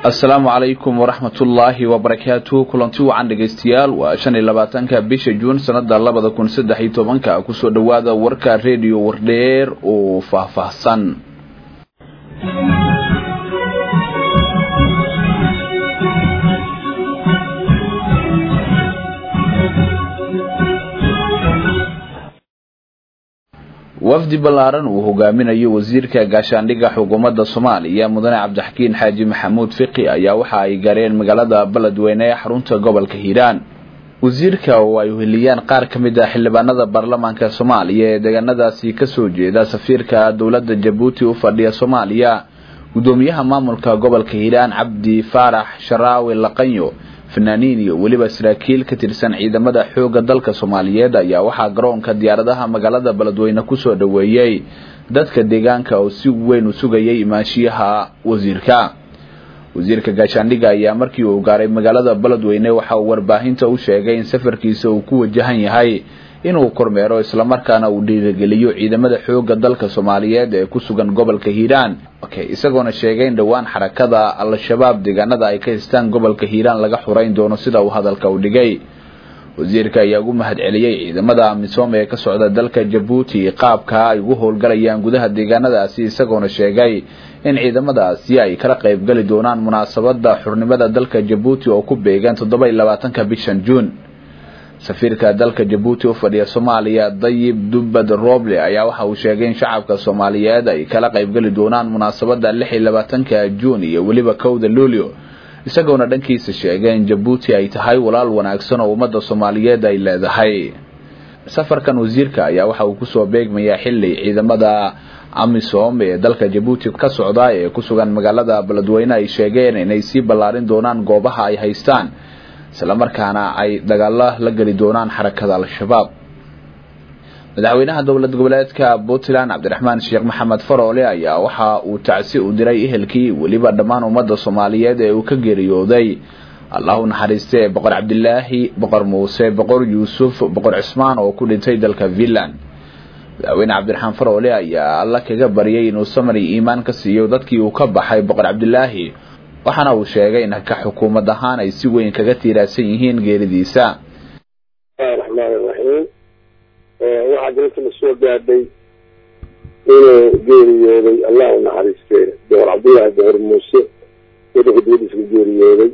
asalaamu calaykum waraxmatullaahi wabarakaatu kulanti wacan dhegaystayaal waa shan iyo labaatanka bisha juun sanada labada kun saddex iyo tobanka kusoo dhowaada warka rediyo wardheer oo faahfaahsan wafdi ballaaran uu hogaaminayo wasiirka gaashaandhigga xukuumadda soomaaliya mudane cabdixakiin xaaji maxamuud fiqi ayaa waxa ay gaareen magaalada beledweyne ee xarunta gobolka hiiraan wasiirka oo ay uheliyaan qaar ka mid ah xildhibaanada baarlamaanka soomaaliya ee deegaanadaasi kasoo jeeda safiirka dowladda jabuuti u fadhiya soomaaliya gudoomiyaha maamulka gobolka hiiraan cabdi faarax sharaawi laqanyo fanaaniin iyo weliba saraakiil ka tirsan ciidamada xoogga dalka soomaaliyeed ayaa waxaa garoonka diyaaradaha magaalada beledweyne kusoo dhoweeyey dadka deegaanka oo si weyn u sugayay imaanshiyaha wasiirka wasiirka gaashaandhigga ayaa markii uu gaaray magaalada beledweyne waxa uu warbaahinta u sheegay in safarkiisa uu ku wajahan yahay inuu kormeero islamarkaana uu dhiirigeliyo ciidamada xoogga dalka soomaaliyeed ee ku sugan gobolka hiiraan isagoona sheegay in dhowaan xarakada al-shabaab deegaanada ay ka haystaan gobolka hiiraan laga xurayn doono sida uu hadalka u dhigay wasiirka ayaa ugu mahad celiyey ciidamada amisom ee ka socda dalka jabuuti qaabka ay ugu howlgalayaan gudaha deegaanadaasi isagoona sheegay in ciidamadaasi ay kala qaybgali doonaan munaasabada xurnimada dalka jabuuti oo ku beegan toddoba iyo labaatanka bishan juun safiirka dalka jabuuti u fadhiya soomaaliya dayib dubbad roble ayaa waxa uu sheegay in shacabka soomaaliyeed ay kala qaybgali doonaan munaasabada lix iyo labaatanka juun iyo weliba kowda luulio isagoona dhankiisa sheegay in jabuuti ay tahay walaal wanaagsan oo ummadda soomaaliyeed ay leedahay safarkan wasiirka ayaa waxa uu kusoo beegmayaa xili ciidamada amisom ee dalka jabuuti ka socda ee ku sugan magaalada beledweyne ay sheegeen inay sii ballaarin doonaan goobaha ay haystaan islamarkaana ay dagaalo la geli doonaan xarakada al-shabaab madaxweynaha dowlad goboleedka puntland cabdiraxmaan sheekh maxamed faroole ayaa waxa uu tacsi u diray ehelkii weliba dhammaan ummadda soomaaliyeed ee uu ka geeriyooday allah u naxariistee boqor cabdilaahi boqor muuse boqor yuusuf boqor cismaan oo ku dhintay dalka finland madaxweyne cabdiraxmaan faroole ayaa alla kaga baryay inuu samari iimaan ka siiyo dadkii uu ka baxay boqor cabdilaahi waxaana uu sheegay in ka xukuumad ahaan ay si weyn kaga tiiraadsan yihiin geeridiisa raxmaan raxiim waxaa dalka la soo gaadhay inuu geeriyooday allah u naxariistee boqor cabdullaahi boqor muuse waddanka dibadiisa ku geeriyooday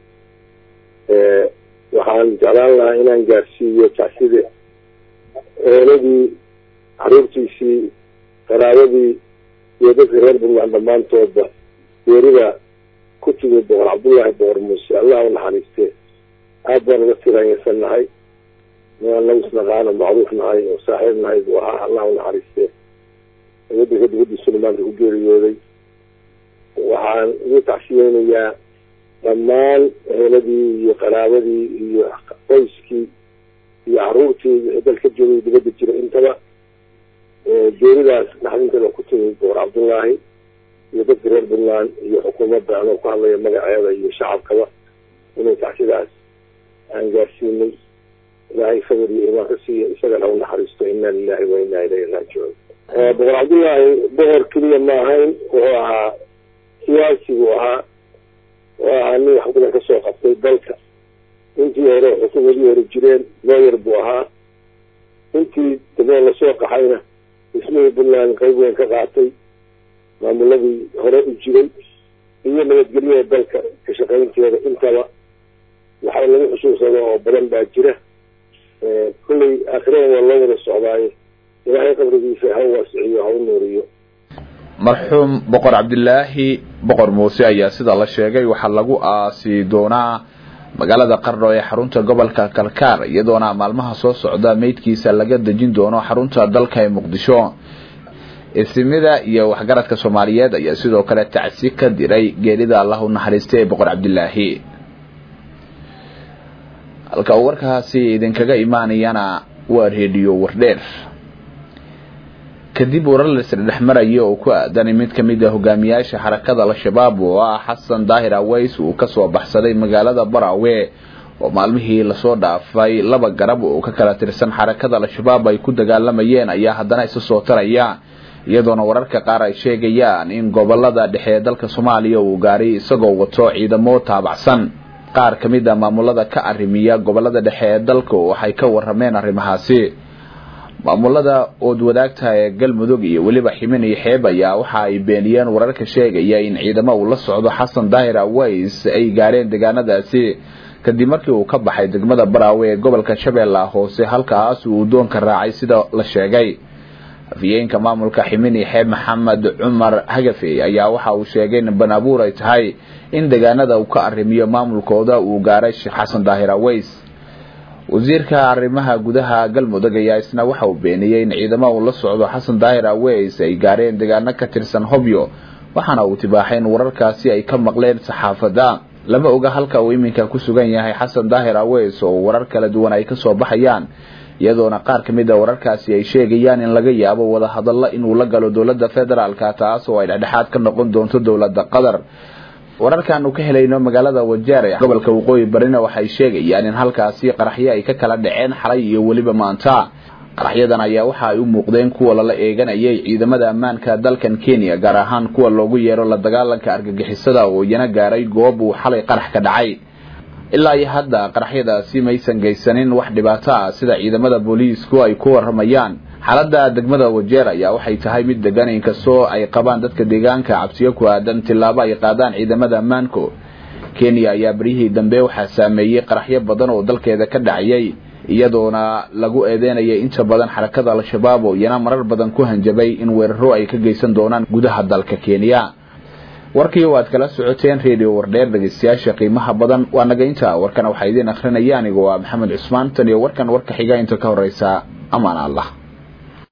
waxaan jeclaan lahaa inaan gaarsiiyo tacsida eeladii caruurtiisii qaraabadii iyo dadka reer puntland dhammaantoodba geerida ku timi boqor cabdullaahi boqor muuse allah u naxariistee aad baan uga tiraanyarsan nahay inaan nagu isnaqaano macruuf nahay oo saaxiib nahay buu ahaa allah u naxariistee waddanka dibadiisuna maanta ku geeriyooday waxaan ugu tacsiyeynayaa dhammaan eheladii iyo qaraabadii iyo qoyskii iyo caruurtii wixii dalka joogay dibadda jira intaba geeridaas naxdinteeda ku timi boqor cabdullaahi iyo dadka reer puntland iyo xukuumadda anoo ku hadlaya magaceeda iyo shacabkaba inay tacsidaas aan gaarsiinay ilaahay sabir iyo imaan ka siiya isagana u naxariisto inna lilahi wa inna ilayhi raajicuun boqor cabdullaahi boqor keliya ma ahayn wuxuu ahaa siyaasi buu ahaa wuxuu ahaa nin wax badan kasoo qabtay dalka intii hore xukuumadii hore jireen looyar buu ahaa intii daboo lasoo qaxayna dhismihii puntland qayb weyn ka qaatay maamuladii hore u jiray iyo nabadgelyada dalka ka shaqaynteeda intaba waxaa lagu xusuusado oo badan baa jira kullay aakhirada waa loo wada socdaayo ilaahay qabrigiisa ha waasiciyo ha u nuuriyo marxuum boqor cabdilaahi boqor muuse ayaa sida la sheegay waxaa lagu aasi doonaa magaalada qarno ee xarunta gobolka kalkaar iyadoona maalmaha soo socda meydkiisa laga dejin doono xarunta dalka ee muqdisho isimida iyo waxgaradka soomaaliyeed ayaa sidoo kale tacsi ka diray geerida allah u naxariista ee boqor cabdilaahi halka uu warkaasi idinkaga imaanayana waa reediyo wardheer kadib warar laisdhex maraya oo ku aadan mid ka mid a hogaamiyaasha xarakada al-shabaab oo ah xasan daahir aweys uu kasoo baxsaday magaalada baraawe oo maalmihii lasoo dhaafay laba garab oo ka kala tirsan xarakada al-shabaab ay ku dagaalamayeen ayaa haddana isa soo taraya iyadoona wararka qaar ay sheegayaan in gobolada dhexe ee dalka soomaaliya uu gaaray isagoo wato ciidamo taabacsan qaar ka mid a maamulada ka arrimiya gobolada dhexe ee dalka waxay ka warameen arrimahaasi maamulada ood wadaagta ee galmudug iyo weliba ximin iyo xeeb ayaa waxa ay beeniyeen wararka sheegaya in ciidamo uu la socdo xasan daahir aways ay gaareen deegaanadaasi kadib markii uu ka baxay degmada baraawe ee gobolka shabeellaha hoose halkaas uu doonka raacay sida la sheegay afyeenka maamulka ximin iyo xeeb maxamed cumar hagafe ayaa waxa uu sheegay in banaabuur ay tahay in deegaanada uu ka arrimiyo maamulkooda uu gaaray sheekh xasan daahir aways wasiirka arrimaha gudaha galmudug ayaa isna waxa uu beeniyey in ciidamo uu la socdo xasan daahir aways ay gaareen deegaano ka tirsan hobyo waxaana uu tibaaxay in wararkaasi ay ka maqleen saxaafadda lama oga halka uu iminka ku sugan yahay xasan daahir aways oo warar kala duwan ay kasoo baxayaan iyadoona qaar ka mid a wararkaasi ay sheegayaan in laga yaabo wadahadallo inuu la galo dowladda federaalka taas oo ay dhexdhexaad ka noqon doonto dowladda qatar wararkaanu ka helayno magaalada wajeer ee gobolka waqooyi barina waxay sheegayaan in halkaasi qaraxyo ay ka kala dhaceen xalay iyo weliba maanta qaraxyadan ayaa waxa ay u muuqdeen kuwa lala eeganayay ciidamada ammaanka dalkan kenya gaar ahaan kuwa loogu yeero la dagaalanka argagixisada oo iyana gaaray goob uu xalay qarax ka dhacay ilaa iyo hadda qaraxyadaasi maysan geysanin wax dhibaato ah sida ciidamada booliisku ay ku waramayaan xaaladda degmada wajeer ayaa waxay tahay mid degan inkastoo ay qabaan dadka deegaanka cabsiyo ku aadan tillaabo ay qaadaan ciidamada ammaanku kenya ayaa beryihii dambe waxaa saameeyey qaraxyo badan oo dalkeeda ka dhacayay iyadoona lagu eedeynayay inta badan xarakada al-shabaab oo iyana marar badan ku hanjabay in weeraro ay ka geysan doonaan gudaha dalka kenya warkii waad kala socoteen redio wardheer dhegeystayaasha qiimaha badan waa naga inta warkana waxaa idiin akrinaya anigu waa maxamed cusmaan tan iyo warkan warka xiga inta ka horeysa amaan allah